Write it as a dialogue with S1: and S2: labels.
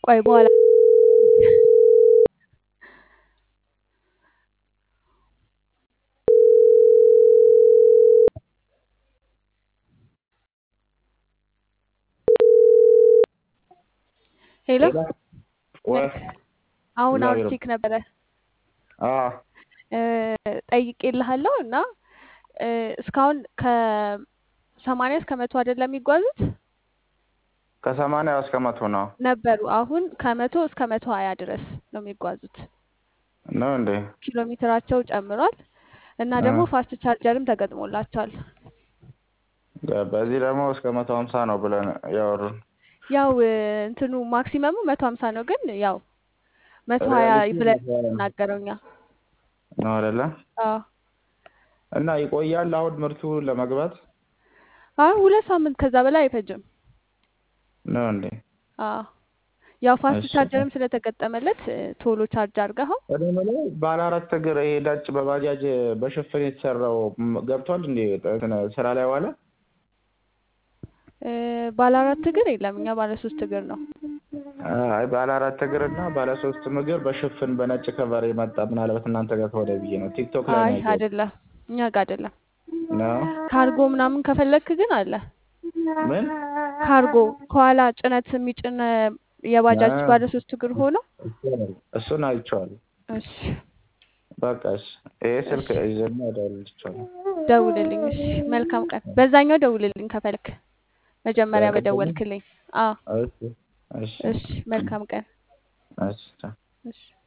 S1: ቆይ በኋላ ሄሎ
S2: ወይ
S1: አሁን
S2: እግዚአብሔር
S1: አውርቼክ ነበረ
S2: አዎ
S1: ጠይቄልሃለሁ እና እ እስካሁን ከሰማንያ እስከ መቶ አይደለም የሚጓዙት
S2: ከሰማንያ እስከ መቶ ነው
S1: ነበሩ። አሁን ከመቶ እስከ መቶ ሀያ ድረስ ነው የሚጓዙት።
S2: ነው እንዴ?
S1: ኪሎ ሜትራቸው ጨምሯል እና
S2: እ
S1: ደግሞ ፋስት ቻርጀርም ተገጥሞላቸዋል።
S2: በዚህ ደግሞ እስከ መቶ ሀምሳ ነው ብለን ያወሩን።
S1: ያው እ እንትኑ ማክሲመሙ መቶ ሀምሳ ነው፣ ግን ያው መቶ ሀያ
S2: ሪያሊቲ
S1: ብለን የምናገረው እኛ።
S2: ነው አይደለ?
S1: አዎ
S2: እና ይቆያል አሁን ምርቱ ለመግባት
S1: አሁን ሁለት ሳምንት ከዛ በላይ አይፈጅም።
S2: ነው እንዴ?
S1: አዎ ያው ፋስት
S2: እሺ
S1: ቻርጀርም ስለተገጠመለት እ ቶሎ ቻርጅ አድርገኸው
S2: እኔ የምለው ባለ አራት እግር ይሄ ነጭ በባጃጅ በሽፍን የተሰራው ም- ገብቷል እንዴ? እንትን ስራ ላይ ዋለ?
S1: እ ባለ አራት እግር የለም፣ እኛ ባለ ሶስት እግር ነው።
S2: አይ ባለ አራት እግር እና ባለ ሶስት እግር በሽፍን በነጭ ከቨር የመጣ ምናልባት እናንተ ጋር ከሆነ ብዬ ነው። ቲክቶክ ላይ
S1: አይ
S2: ነው ያየሁት።
S1: አይደለም፣ እኛ ጋር አይደለም።
S2: ነው
S1: ካርጎ ምናምን ከፈለክ ግን አለ።
S2: ምን?
S1: ካርጎ ከኋላ ጭነት የሚጭን እ የባጃጅ
S2: አ-
S1: ባለ ሶስት እግር ሆኖ
S2: እሱን አይቼዋለሁ።
S1: እሺ
S2: በቃ እሺ፣ ይሄ ስልክ
S1: እሺ
S2: ይዘና እደውልልሻለሁ።
S1: ደውልልኝ። እሺ መልካም ቀን። በዛኛው ደውልልኝ ከፈለክ መጀመሪያ
S2: በቅድሙ
S1: በደወልክልኝ። አዎ
S2: እሺ፣ እሺ፣
S1: እሺ መልካም ቀን።
S2: እሺ። ቻው።
S1: እሺ